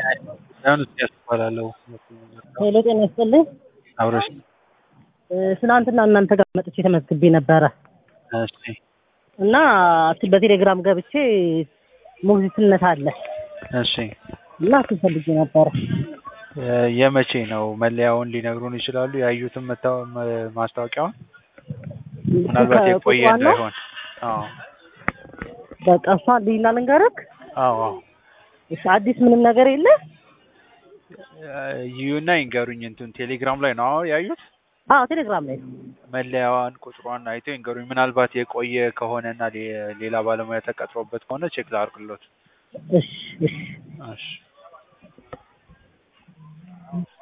ጉዳዩን እስኪያስ እባላለሁ። ሄሎ ጤና ይስጥልኝ። አብረሽ እ፣ ትናንትና እናንተ ጋር መጥቼ ተመዝግቤ ነበረ እሺ እና በቴሌግራም ገብቼ ሞግዚትነት አለ እሺ እና እሱን ፈልጌ ነበረ። እ፣ የመቼ ነው መለያውን ሊነግሩን ይችላሉ? ያዩትን መታወ- መ- ማስታወቂያውን ምናልባት የቆየ ቁጥሯን ነው? እንዳይሆን። አዎ በቃ እሷ ልይና ልንገርክ። አዎ አዎ እሺ አዲስ ምንም ነገር የለ። እ፣ ይዩና ይንገሩኝ። እንትን ቴሌግራም ላይ ነው አዎ ያዩት አዎ ቴሌግራም ላይ ነው። መለያዋን ቁጥሯን አይተው ይንገሩኝ። ምናልባት የቆየ ከሆነና ሌ- ሌላ ባለሙያ ተቀጥሮበት ከሆነ ቼክ ላድርግሎት። እሺ እሺ እሺ